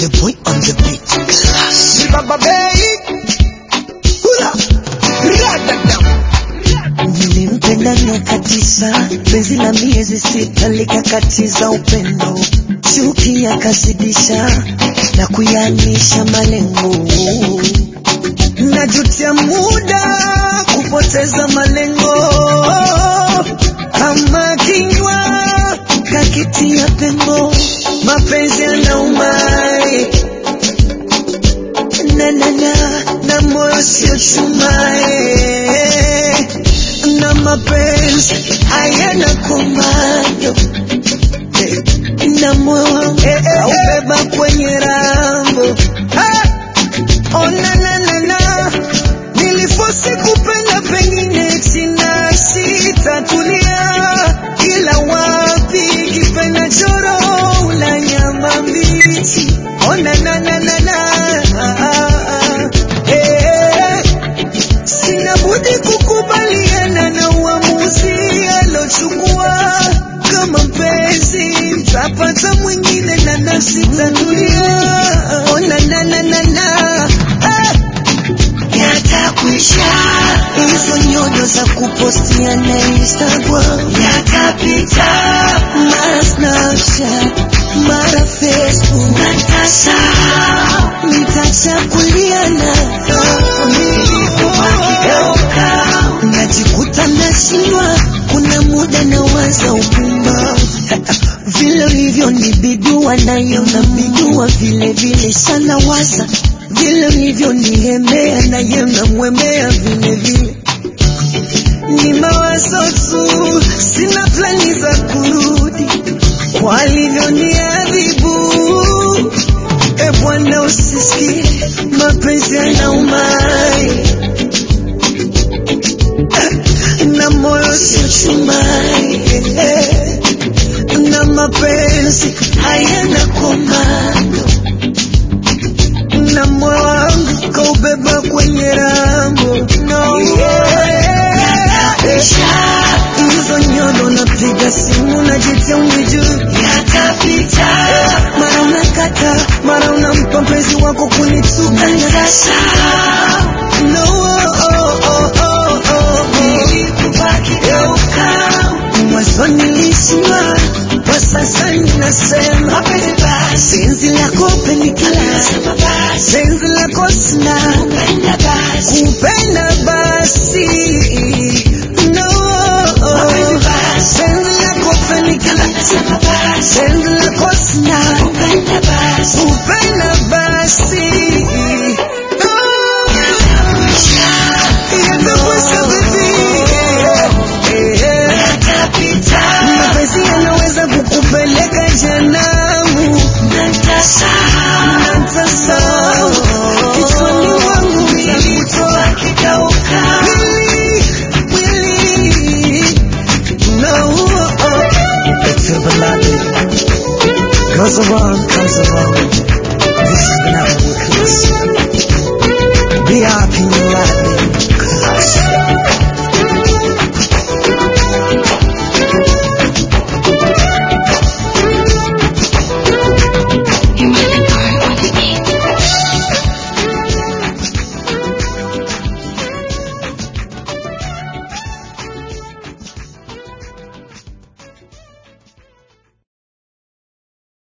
the boy on the beat. Class. Baba Bay. Hula. Radadam. Nilimpenda miaka tisa, penzi la miezi sita likakatiza upendo, chuki yakazidisha na kuyanisha malengo. Najutia muda kupoteza malengo, kama kinywa kakitia pengo, mapenzi yanaumai na na na na moyo sio chumae na mapenzi hayana komando Eh, na moyo wangu aubeba kwenye rambo Ah! oh na na na na nilifosi kupenda pengine sina sitatulia ila wapi kipenda choro una nyama mbichi oh na na na na na ah, ah, ah. Eh, sina budi kukubaliana na uamuzi alochukua kama mpenzi mtapata mwingine na nafsi tatulia oh na na na na na ah yatakwisha hizo nyodo za kupostia na Instagram yatapita, mara Snapchat, mara Facebook, natasahau nitachakuliana akigeuka najikuta nashindwa, kuna muda nawaza upumbavu vile ulivyo ni bidua nayo na bidua vile vile sana waza vile ulivyo niemea naye namwemea vile vile ni mawazo tu, sina plani za kurudi kwa alivyoniadhibu. E Bwana, usisikie mapenzi yanaumai na moyo sio chumai eh, na mapenzi hayana komando na moyo wangu kaubeba kwenye rambo no, hizo nyodo napiga simu najitia unijui yatapita mara unakata mara unampa mpenzi wako kunituka no, oh, oh, oh, oh, oh. mwanzo nilishindwa kwa sasa ninasema penzi lako penikala penzi lako sina kupenda basi no penzi lako penikala penzi lako sina kupenda basi Yatakusha vipi? mapenzi yanaweza kukupeleka janamu natasahau kichwani mwangu nakutoa Mwili, mwili, no, oh. It's a ballad. Goes around, comes around. This is the night we class. Be happy.